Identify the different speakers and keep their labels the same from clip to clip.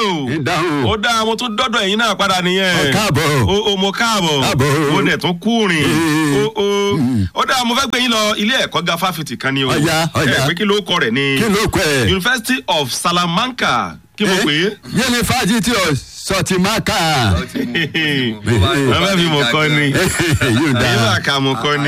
Speaker 1: o
Speaker 2: ìdáhùn
Speaker 1: ó dá mo tún dọ́dọ̀ ẹ̀yin náà padà nìyẹn
Speaker 2: Ọ káàbọ̀.
Speaker 1: o o mo káàbọ̀
Speaker 2: Káàbọ̀.
Speaker 1: o dẹ̀ tún kúrin
Speaker 2: Ee.
Speaker 1: o o ó dá mo fẹ́ gbé yín lọ ilé ẹ̀kọ́ ga fáfitì kan ni o
Speaker 2: Ọ̀yá, ọ̀yá.
Speaker 1: ẹ pé kí ló kọ rẹ̀ ni
Speaker 2: kí ló kọ ẹ.
Speaker 1: University of Salamanca kí mo pè é.
Speaker 2: yunifásitì ọ̀ sọtìmákà.
Speaker 1: wọ́n fẹ́ fi mọ̀ kọ́ ni
Speaker 2: yóò
Speaker 1: èyí
Speaker 2: dáa.
Speaker 1: bá ka mọ̀ kọ́ ni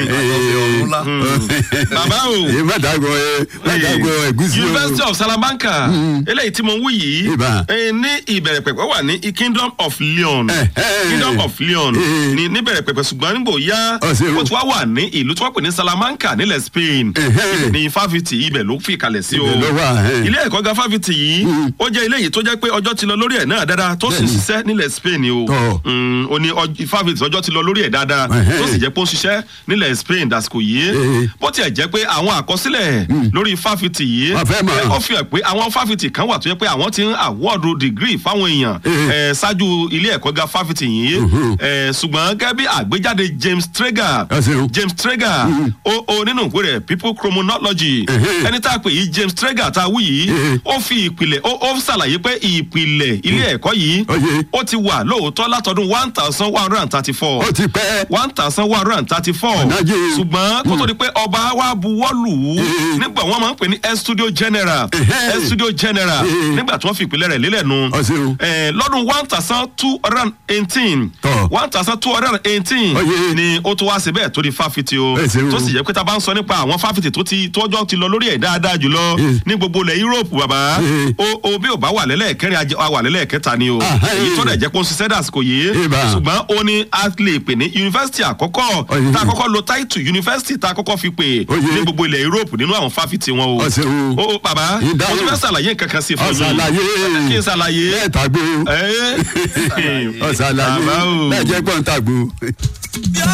Speaker 1: bàbá o.
Speaker 2: èyí má dàgbọ́ ẹ má dàgbọ́ ẹ̀gúsí o.
Speaker 1: University of Salamanca eléyìí tí mo ń wí yìí
Speaker 2: Ibà.
Speaker 1: eh, ní ìbẹ̀rẹ̀ pẹ̀pẹ̀ wà ní Kingdom of Leon
Speaker 2: Eh, eh.
Speaker 1: Kingdom of Leon
Speaker 2: Eh.
Speaker 1: ní níbẹ̀rẹ̀ pẹ̀pẹ̀ ṣùgbọ́n nígbò yá
Speaker 2: Ó ṣe o.
Speaker 1: ó ti wá wà ní ìlú tí wọ́n pè ní Salamanca nílẹ̀ Spain
Speaker 2: Eh, eh.
Speaker 1: ibẹ̀ ní fáfitì ibẹ̀ ló fi kalẹ̀ sí o
Speaker 2: Ibẹ̀ ló wà, eh.
Speaker 1: ilé ẹ̀kọ́ ga fáfitì yìí ó jẹ́ ilé yìí tó jẹ́ pé ọjọ́ ti lọ lórí ẹ̀ náà dáadáa tó sì ń
Speaker 2: Bẹ́ẹ̀ni.
Speaker 1: ṣiṣẹ́ nílẹ̀ Spain o
Speaker 2: Tọ́.
Speaker 1: Mm, ó ní ọj- fáfitì ọjọ́ ti lọ lórí ẹ̀ dáadáa
Speaker 2: Eh, eh.
Speaker 1: tó sì jẹ́ pé ó ń ṣiṣẹ́ nílẹ̀ Spain dàsìkò yìí
Speaker 2: Eh.
Speaker 1: bó tiẹ̀ jẹ́ pé àwọn àkọsílẹ̀ lórí fáfitì yìí
Speaker 2: Wọ́n fẹ́ mọ̀.
Speaker 1: ẹ, ó fi hàn pé àwọn fáfitì kan wà tó yẹ pé àwọn ti ń àwọ́ọ̀dù dìgírì fáwọn èèyàn
Speaker 2: Eh.
Speaker 1: ẹ, ṣáájú ilé ẹ̀kọ́ ga fáfitì yìí ẹ, ṣùgbọ́n gẹ́gẹ́ bí àgbéjáde James Traeger
Speaker 2: Ẹ ṣeun.
Speaker 1: James Traeger ó ó nínú ìwé rẹ̀ people chronology
Speaker 2: Eh.
Speaker 1: ẹni tá a pè yìí James Traeger tá a wí yìí
Speaker 2: Eh.
Speaker 1: ó fi ìpìlẹ̀ ó ó ṣàlàyé pé ìpìlẹ̀ ilé ẹ̀kọ́ yìí
Speaker 2: Oye.
Speaker 1: ó ti wà lóòótọ́ látọdún one thousand one hundred and thirty four
Speaker 2: ó ti pẹ́.
Speaker 1: one thousand one hundred and thirty-four
Speaker 2: Ọ̀nàjì.
Speaker 1: ṣùgbọ́n kó tó di pé ọba wa buwọ́ lù ú
Speaker 2: Eh.
Speaker 1: nígbà wọn máa ń pè ní estudio general
Speaker 2: Eh.
Speaker 1: estudio general
Speaker 2: Eh.
Speaker 1: nígbà tí wọ́n fi ìpìlẹ̀ rẹ̀ lélẹ̀ nu
Speaker 2: Ó ṣeun.
Speaker 1: Eh, lọ́dún one thousand two hundred and eighteen
Speaker 2: Tọ́.
Speaker 1: one thousand two hundred and eighteen
Speaker 2: Oye.
Speaker 1: ni ó tó wá síbẹ̀ tó di fáfitì o
Speaker 2: Ẹ ṣeun.
Speaker 1: tó sì yẹ pé tá a bá ń sọ nípa àwọn fáfitì tó ti tọ́jọ́ ti lọ lórí ẹ̀ dáadáa jùlọ
Speaker 2: Eh.
Speaker 1: ní gbogbo ilẹ̀ Europe bàbá
Speaker 2: Eh.
Speaker 1: o o bí ò bá wà lẹ́lẹ́kẹrin a wà lẹ́lẹ́kẹta ni o
Speaker 2: Ah, eh.
Speaker 1: èyí tó dẹ̀ jẹ́ pé ó ń ṣiṣẹ́ dàsìkò yìí
Speaker 2: Ibà.
Speaker 1: ṣùgbọ́n ó ní a lè pè ní yunifásitì àkọ́kọ́
Speaker 2: Oye.
Speaker 1: tá a kọ́kọ́ lo táìtù yunifásitì tá a kọ́kọ́ fi pè
Speaker 2: Oye.
Speaker 1: ní gbogbo ilẹ̀ Europe nínú àwọn fáfitì wọn o.
Speaker 2: Ó ṣeun.
Speaker 1: o o bàbá
Speaker 2: Ìdáhùn.
Speaker 1: mo tún fẹ́ ṣàlàyé nǹkan kan sí fún
Speaker 2: Ó
Speaker 1: mi.
Speaker 2: ṣàlàyé.
Speaker 1: kí n ṣàlàyé.
Speaker 2: bẹ́ẹ̀ tàgbó.
Speaker 1: ẹ
Speaker 2: ó ṣàlàyé.
Speaker 1: bàbá o.
Speaker 2: bẹ́ẹ̀ jẹ́ gbọ́n tàgbó.
Speaker 3: bí